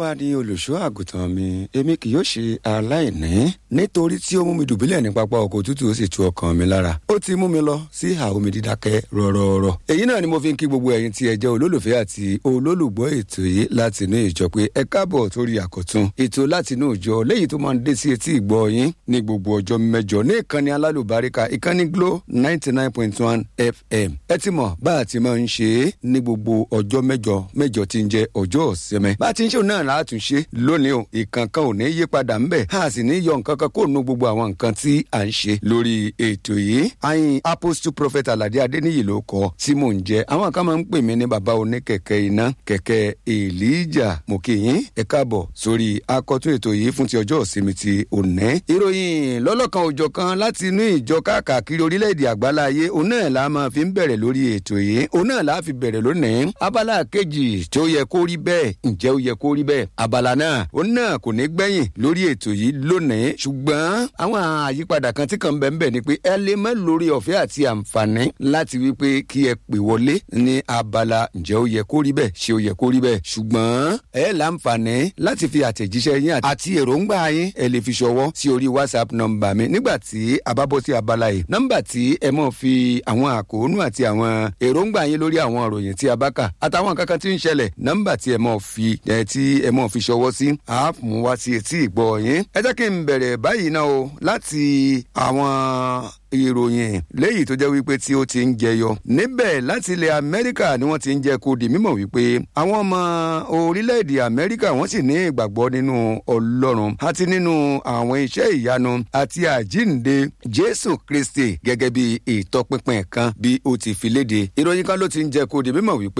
olúwa ni olùṣọ́ àgùntàn mi èmi kì yóò ṣe aláìní nítorí tí ó mú mi dùbúlẹ̀ ní pápá ọkọ̀ òtútù ó sì tu ọkàn mi lára ó ti mú mi lọ sí ìhà omi dídákẹ́ rọ́rọ́rọ́ èyí náà ni mo fi ń kí gbogbo ẹ̀yin tí ẹ jẹ́ olólùfẹ́ àti olólùgbọ́ ètò yìí láti inú ìjọ pé ẹ káàbọ̀ torí àkọ́tún ètò láti inú ìjọ léyìí tó máa ń dé sí etí ìgbọ́ yín ní gbogbo ọjọ́ mẹ́jọ ní ìkànnì alálùbáríkà ìkànnì glo ninety nine point one fm ẹ ti mọ̀ bá a ti máa ń ṣe é ní gbogbo ọjọ́ mẹ́jọ mẹ́jọ tí ń jẹ́ ọjọ́ ọ̀sẹ̀mẹ́ bá a ti ń ṣe òun náà láti ṣe lónìí o ìkankan ò ní yí padà ń bẹ̀ a sì ní yọ nǹkan kan kó nu gbogbo àwọn nǹkan tí à ń ṣe lórí ètò yìí ayin apostle prophet alade adeniyi ló kọ tí mò ń jẹ àwọn kan máa ń pè mí ní baba oníkẹ̀kẹ́ iná kẹ̀kẹ́ elijah mokiyin ẹ káàbọ̀ sórí akọ́tún ètò yìí fún ti ọjọ́ ìsinmi ti òní ìròyìn lọ́lọ́kan òjọ̀ kan láti inú ìjọ káàkiri orílẹ̀-èdè àgbáláyé òun náà la máa fi ń bẹ̀rẹ̀ lórí ètò yìí òun náà la fi bẹ̀rẹ̀ lónìí abala kejì tí ó yẹ kó rí bẹ́ẹ̀ ǹjẹ́ ó yẹ kó rí bẹ́ẹ̀ abala náà òun náà kò ní gbẹ̀yìn lórí ètò yìí lónìí ṣùgbọ́n àwọn àyípadà kan tí kàn bẹ́ẹ̀ ni pé ẹ lè mọ́ lórí ọ̀fẹ́ àti àǹfààní láti wí pé kí ẹ pè wọlé ní abala ǹjẹ́ ó yẹ kó rí bẹ́ẹ̀ ṣé ó yẹ kó rí bẹ́ẹ̀ ṣùgbọ́n ẹ láǹfààní láti fi àtẹ̀jíṣẹ́ yín àti èròǹgbà yín ẹ lè fi ṣọwọ́ sí orí whatsapp nọmba mi nígbà tí a bá bọ́ sí abala yìí nọmba tí ẹ mọ̀ fi àwọn àkóónú àti àwọn èròǹgbà yín lórí àwọn ìròyìn tí a bá kà àtàwọn kankan tí ń ṣẹlẹ̀ nọmba tí ẹ mọ̀ fi ẹ tí ẹ mọ̀ fi ṣọwọ́ sí a mú wá sí etí ìgbọ́ yín ẹ jẹ́ kí n bẹ̀rẹ̀ báyìí náà o láti àwọn ìròyìn léyìí tó jẹ́ wípé tí ó ti ń jẹyọ níbẹ̀ láti ilẹ̀ amẹ́ríkà ni wọ́n ti ń jẹ́ kó di mímọ̀ wípé àwọn ọmọ orílẹ̀-èdè amẹ́ríkà wọ́n sì ní ìgbàgbọ́ nínú ọlọ́run àti nínú àwọn iṣẹ́ ìyanu àti àjínde jésù kristi gẹ́gẹ́ bí ìtọ́pinpin kan bí ó ti fi léde ìròyìn kan ló ti ń jẹ́ kó di mímọ̀ wípé